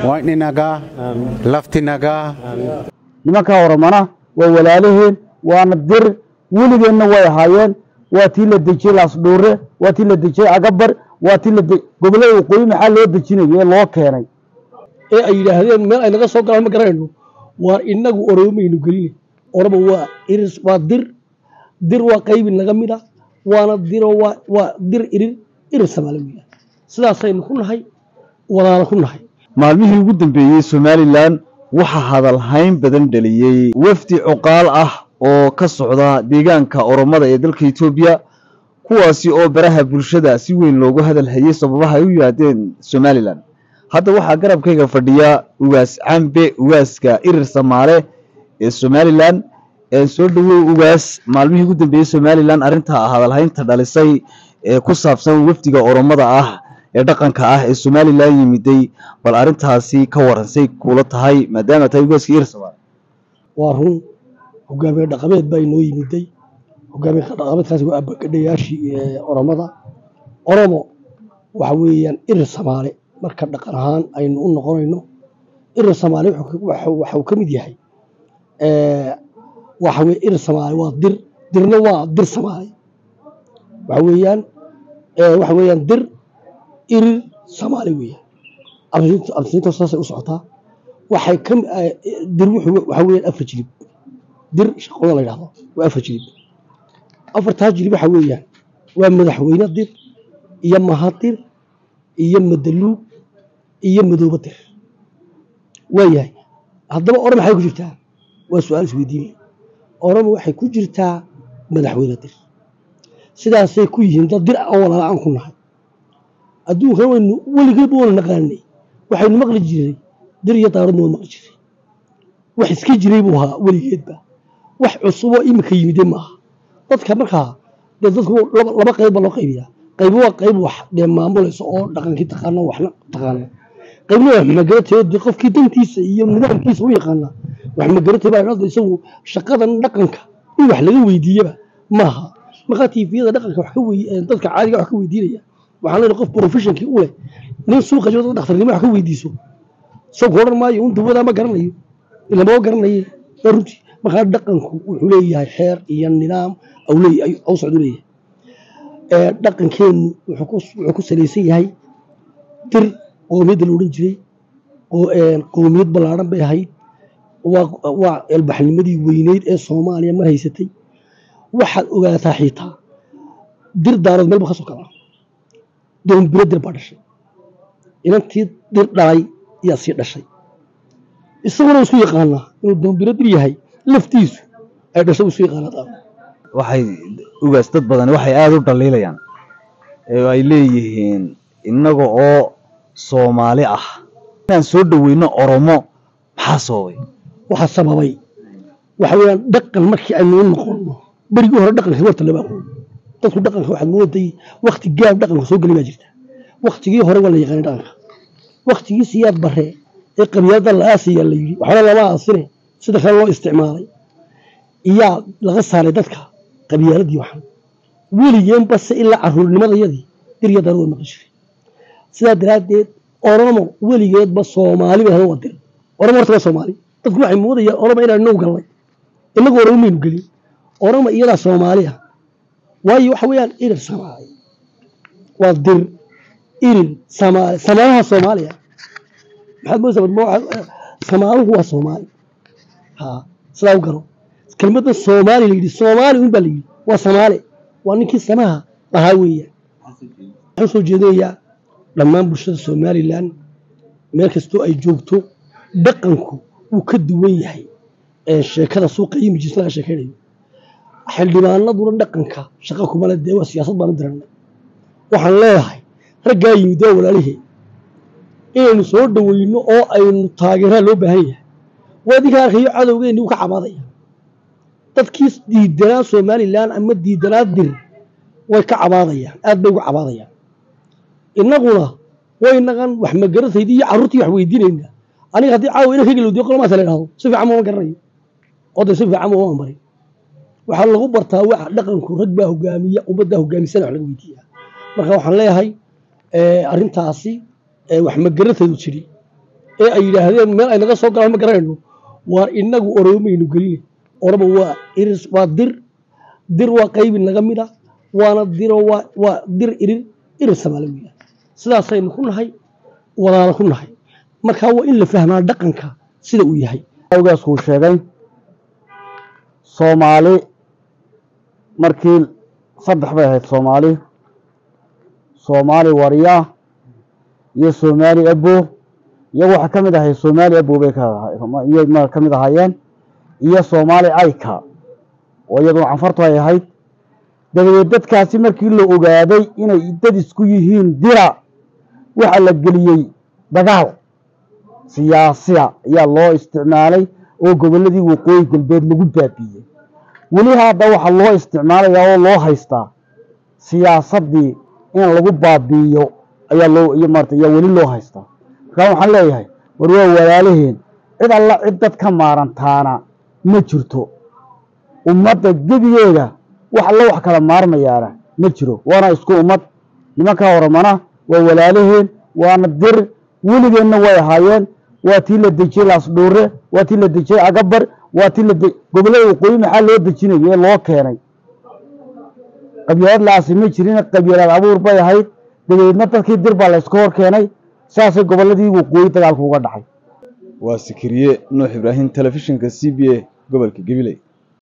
wayni nagaa lafti nagaa nimankaa oromana waa walaalaheen waana dir weligeenna way ahaayeen waa tii la dejiyey laasdhuure waa tii la dejiyey agabar waa tii la gobollada waqooyi maxaa loo dejinayo ee loo keenay ee ay yidhaahdeen meel ay naga soo galaan ma garanayno waa inagu oromaynu geline oromo waa iris waa dir dir waa qaybin naga mid ah waana diro waa waa dir irir irir samaali weeyaan sidaasaynu ku nahay walaala ku nahay maalmihii ugu dambeeyey somalilan waxaa hadalhayn badan dhaliyey wafdi cuqaal ah oo ka socda deegaanka oromada ee dalka etoobiya kuwaasi oo baraha bulshada si weyn loogu hadal hayay sababaha ay u yimaadeen somalilan hadda waxaa garabkayga fadhiya ugaas cambe ugaaska irir samaale ee somalilan soo dhowow ugaas maalmihii ugu dambeeyey somalilan arrintaa hadalhaynta dhalisay ee ku saabsan wafdiga oromada ah ee dhaqanka ah ee somalilan yimiday bal arrintaasi ka waransay kula tahay maadaama tahay ugaaska irir samaale waa run hogaamiye dhaqameed baa inoo yimiday hogaamiye dhaqameedkaasi waa abagadhayaashii oromada oromo waxa weeyaan irir samaale marka dhaqan ahaan aynu u noqonayno irir samaale waxuu ka mid yahay waxa weye irir samaale waa dir dirna waa dir samaale waxa weeyaan waxa weeyaan dir irir samaale weeyaan absinta saasay u socotaa waxay ka dir waxa weeyaan afar jilib dir shaqooda la yidhahdo waa afar jilib afartaa jilib waxa weeyaan waa madaxweyne dir iyo mahadir iyo madaluug iyo madooba dir waayahay haddaba oromo maxay ku jirtaa waa su-aal isweydiinaya oromo waxay ku jirtaa madaxweyne dir sidaasay ku yihiin dad dir oo walaala aan ku nahay adduunkan waynu weligeedba waynu naqaanay waxaynu maqli jiray dir iyo daaradna waynu maqli jiray wax iska jiray buu ahaa weligeedba wax cusuboo imika yimide maaha dadka markaa dee dadku laba qayb baa loo qaybiyaa qayb waa qayb wax dee maamulaysa oo dhaqankii taqaana waxna taqaana qaybna wax magaratay dee qofkii dantiisa iyo nidaamkiisa u yaqaana wax magaratay baa dhada isagu shaqadan dhaqanka in wax laga weydiiyaba maaha markaa tiifiyada dhaqanka wax ka wey dadka caadiga wax ka weydiinaya waxaan leeyahay qof professionkii u leh nin suuqa jiro dad dhakhtarnimo wax ka weydiiso soo ku odhan maayo un dawadaa ma garanayo ilama garanaye waa runtii markaa dhaqanku wuxuu leeyahay xeer iyo nidaam au socdu leeyahay dhaqankeenu wuxuu ku salaysan yahay dir qoomiyadda la odhan jiray qoomiyad ballaadhan bay ahayd waa elbaxnimadii weyneyd ee soomaaliya mar haysatay waxaad ogaataa xiitaa dir daarood meel ba ka soo kalaa doombiro dir baa dhashay inantii dir dhalay yaa sii dhashay isaguna isku yaqaanaa inuu doombiro dir yahay laftiisu ay dhashay isu yaqaanaa waxay ugaas dad badan waxay aada u dhaliilayaan ee ay leeyihiin innaga oo soomaali ah inaan soo dhoweyno oromo maxaa sababay waxaa sababay waxa weeyaan dhaqan markii aynu u noqonno berigii hore dhaqanka warta lama aqoon dadku dhaqanka waxaad mooday wakti gaab dhaqanka soo geli baa jirta waktigii hore waa la yaqaanay dhaqanka waktigii siyaad bare ee qabyaalada la aasaya la yidhi waxba lama aasine sida kale loo isticmaalay iyaa laga saaray dadka qabyaaladii waxan weligeen base ilaa caruurnimadayadii dirya darada maqan jiray sidaa daraaddeed oromo weligeedba soomaali bay waa dir oromo horta waa soomaali dadku waxay moodayaan oromo inaan now gallay inagu oromo maynu gelin oromo iyadaa soomaali ah waayo waxa weeyaan irir samaali waa dir irir samaali samaalaha soomaaliya maxaad moodaysaa samaaluhu waa soomaali ha sidaa u garo kelmadda soomaali la yidhi soomaali un baa la yidhi waa samaale waa ninkii samaha lahaa weeyaan waxaan soo jeedinayaa dhammaan bulshada somalilan meel kastoo ay joogto dhaqanku wuu ka duwan yahay sheekada suuqa iyo mijis laga sheekaynayo xildhibaanaduna dhaqanka shaqa kumale dee waa siyaasad baanu diranay waxaan leeyahay raggaa yimid waa walaalihee inaynu soo dhoweyno oo aynu taageeraa loo baahan yahay waadinka arkayo cadowgeennii uu ka cabaadaya dadkii diidanaa somalilan ama diidanaa dir way ka cabaadayaan aad bay uga cabaadayaan innaguna waynagan wax magarataydi iyo carruurtii wax weydiinayna aniga haddii caawa ina kageli wadiyo qolmaasa la idhahdo si fiican ma garanayo oo de si fiican ma uma marin waxaa lagu bartaa waxa dhaqanku rag baa hogaamiya ummaddaa hogaamisana wax laga weydiiyaa marka waxaan leeyahay arrintaasi wax magarataydu jiri ee ay yidhaahdeen meel ay naga soo galaan ma garanayno waa inagu oromaynu geline oromo waa iris waa dir dir waa qaybi naga mid ah waana diro waa waa dir irir irir samaali weeyaan sidaasaynu ku nahay wadaana ku nahay marka waa in la fahmaa dhaqanka sida uu yahay awgaasuu sheegay soomaali markii saddex bay ahayd soomaali soomaali warya iyo soomaali abo iyagu waxaa ka mid ahay soomaali abo bay ka ka mid ahaayeen iyo soomaali ayka oo iyaduna canfartu ay ahayd dabadeed dadkaasi markii la ogaaday inay dad isku yihiin dira waxaa la geliyey dagaal siyaasiya ayaa loo isticmaalay oo gobolladii waqooyi galbeed lagu baabiiyey weli hadda waxaa loo isticmaalayaa oo loo haystaa siyaasaddii in lagu baabiiyo ayaa loo iyo maarata ayaa weli loo haystaa markaa waxaan leeyahay war waa walaalaheen cid alla cid dad ka maarantaana ma jirto ummadda gebigeeda wax alla wax kala maarmayaana ma jiro waana isku ummad nimankaa horamana waa walaalaheen waana dir weligeenna way ahaayeen waa tii la dejiyey laasdhuure waa tii la dejiyey agabar waa tii la gobollada waqooyi maxaa loo dejinayo ee loo keenay qabyaalad la-aasi ma jirin qabyaalad abuur bay ahayd dabadeedna dadkii dir baa la iska hor keenay saasay gobolladii waqooyi dagaalku uga dhacay waa sikiriye nuux ibraahim telefishinka c b a gobolka gabiley